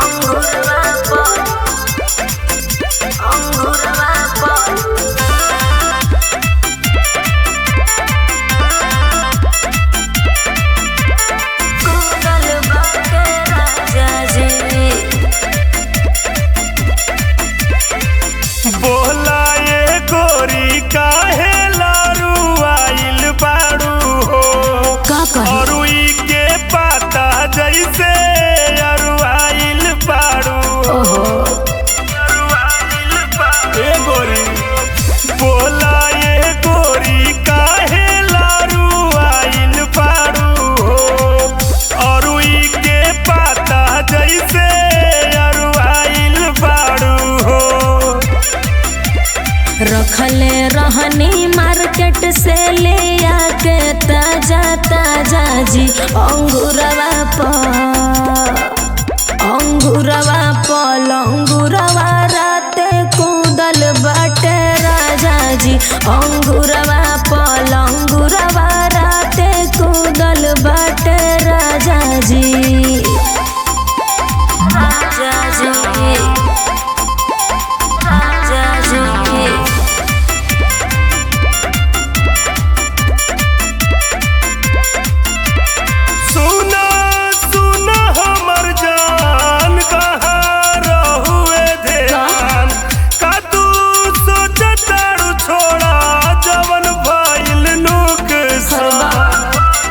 अंगूरवा पर अंगूरवा पर कूदल बाटे राजा जी बोला ये गोरी काहे लारू आइल बाड़ू हो का कही अरुई के पाता जैसे अरुआइल बाड़ू ओहो अरुआइल बाड़ू। ए गोरी बोला ये गोरी काहे लारू आइल बाड़ू हो अरुई के पाता जैसे अरुआइल बाड़ू हो रखले रहनी मार्केट से ले आके ताजा ताजा जी अंगूरवा पर अंगूरवा पल अंगूरवा राते कूदल बाटे राजा जी अंगूरवा पल अंगूरवा राते कूदल बाटे राजा जी राजा जी राजा जी सुना सुना हमर जान कहाँ रहुए ध्यान का तू सोचतारू छोड़ा जवन भइल नुकसान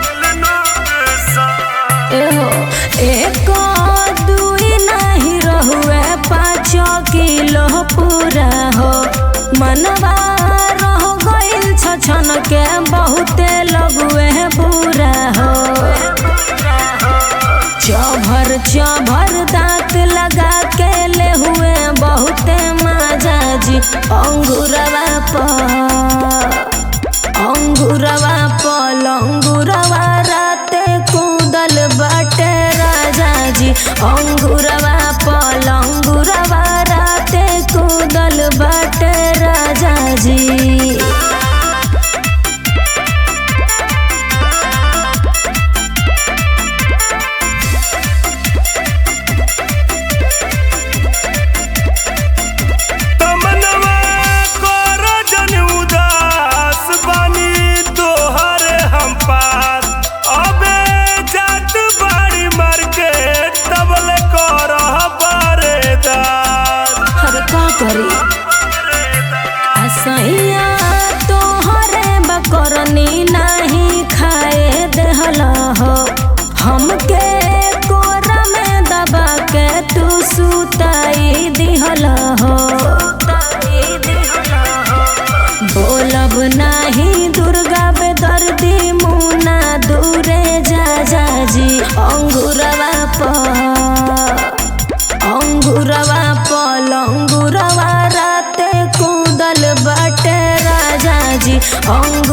नुकसान एहो एक दुई नहीं रहुए पाँच किलो पूरा हो मनवा रह गइल छछन के बहुते लगुए बुरा हो चभर चभर दांत लगा के ले हुए बहुते मजा जी अंगूरवा पर अंगूरवा पल अंगूरवा राते कूदल बाटे राजा जी अंगूरवा पल अंगूरवा राते कूदल बाटे राजा जी तमनवा कर जन उदास बानी तोहरे हम पास अबे जात बाड़ी मार्केट तबले कर बरेदार हर का करी असैया तोहरे बकरनी नहीं खाए देहल हो हमके कोरा में दबा के तू सुताई दिहल हो बोलब नाही दुर्गा बेदर्दी मुना दूरे जा जा जी अंगूरवा पर अंगूरवा पल अंगूरवा राते कूदल बाटे राजा जी अंग